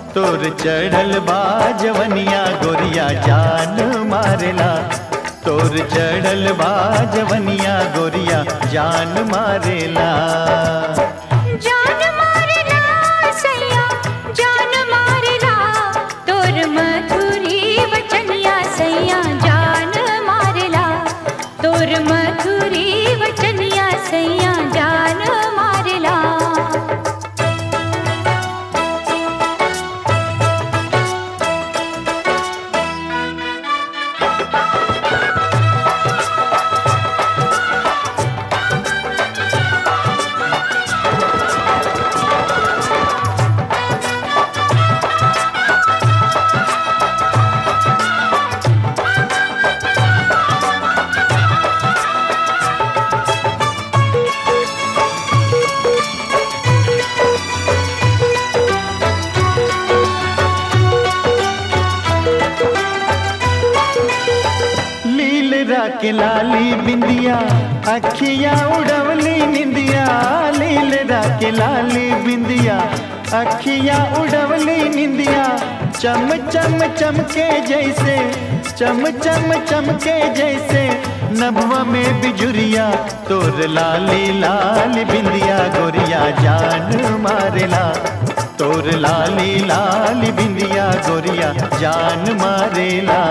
तोर चढ़ल बा जवनिया गोरिया जान मारेला तोर चढ़ल बा जवनिया गोरिया जान मारेला जान मारला सैया जान मारला तोर मधुरी वचनिया सैया जान मारला तोर मधुरी वचनिया सैया जान मारला लील राख लाली बिंदिया अखियां उड़वली निंदिया लील राख लाली बिंदिया अखियां उड़वली निंदिया चम चम चमके जैसे चम चम चमके जैसे नभवा में बिजुरिया तोर लाली लाल बिंदिया गोरिया जान मारेला तोर लाली लाल बिंदिया गोरिया जान मारेला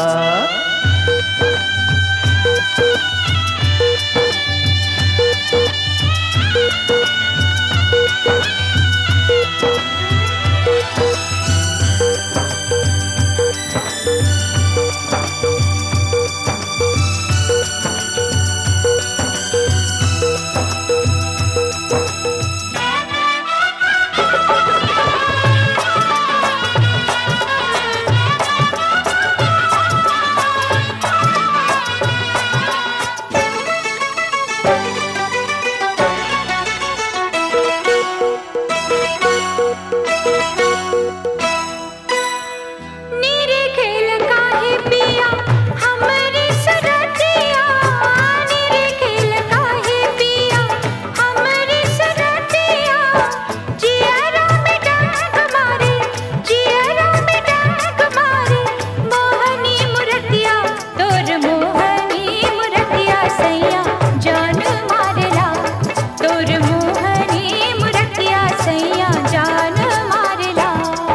नीरे खेल काहे पिया हमरे सरतिया नीरे खेल काहे पिया हमरे सरतिया जियरा में डाक मारे जियरा में डाक मारे मोहनी मुरतिया तोर मोहनी मुरतिया सैया जान मारला तोर मोहनी मुरतिया सैया जान मारला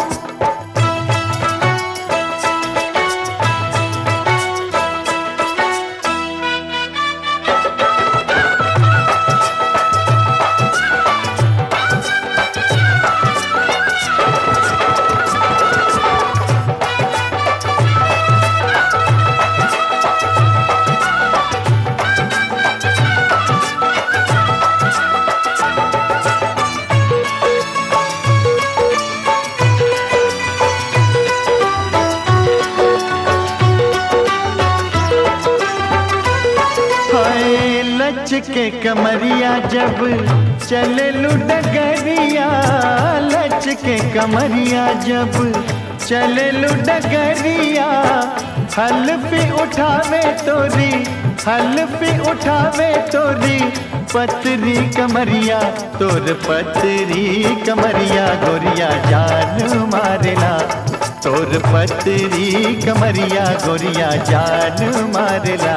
हाय लच के कमरिया जब चले डगरिया लच के कमरिया जब चले डगरिया हल्फी उठावे तोरी हल्फी उठावे तोरी पतरी कमरिया तोर पतरी कमरिया गोरिया जान मारेला तोर पतरी कमरिया गोरिया जान मारेला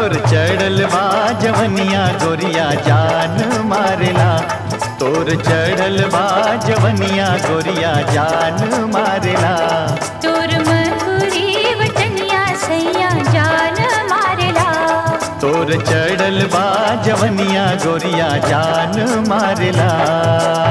तोर चढ़ल बा जवनिया गोरिया जान मारेला तोर चढ़ल बा जवनिया गोरिया जान मारेला तोर मकुरी वटनिया सैया जान मारेला तोर चढ़ल बा जवनिया गोरिया जान मारेला